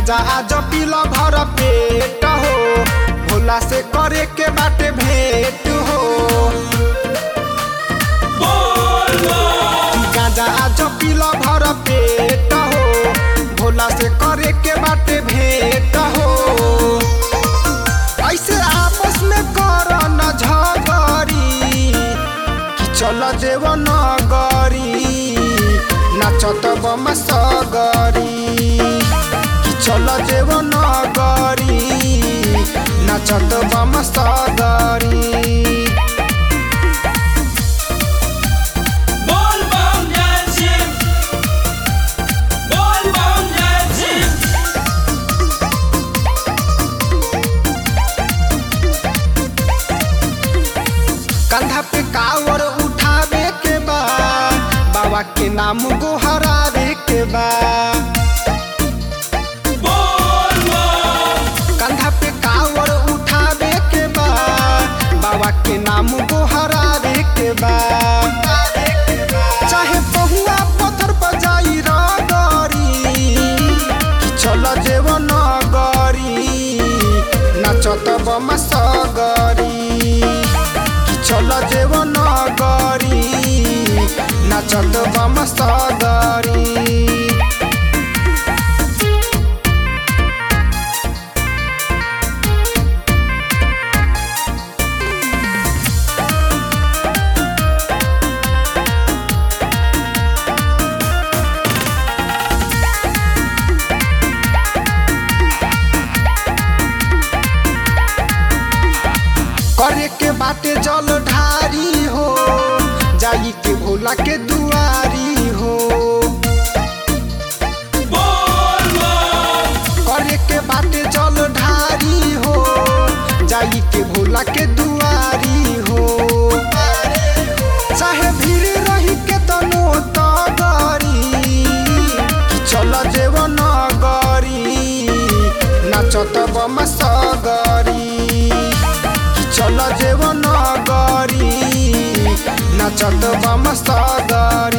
गांजा आज पील भर पेट हो भोला से करे के बाटे भेंट हो गांजा आज पील भर पेट हो भोला से करे के बाटे भेंट हो ऐसे आपस में कर न झगड़ी कि चल देव नगरी नाचत बम सगरी कि चल देव नगरी नाचत बम सगरी बोल बम जय शिव बोल बम जय शिव कंधा पे कावर उठावे के बा बाबा के नाम गोहरावे के बा बोल बम कंधा पे कावर उठावे के बा बाबा के नाम गोहरावे के बा चाहे बहुआ पत्थर बजाई रगरी चल जेव नगरी नाचत बम सगरी चल जेव नगरी नाचत बम सगरी करे के बाटे जल ढारी हो जाई के भोला के दुआरी हो बोल बम करे के बाटे जल ढारी हो जाई के भोला के दुआरी हो चाहे भीड़ रही के तनो तगरी चल जेव नगरी नाचत बम सगरी चल जेव नगरी नाचत बम सगरी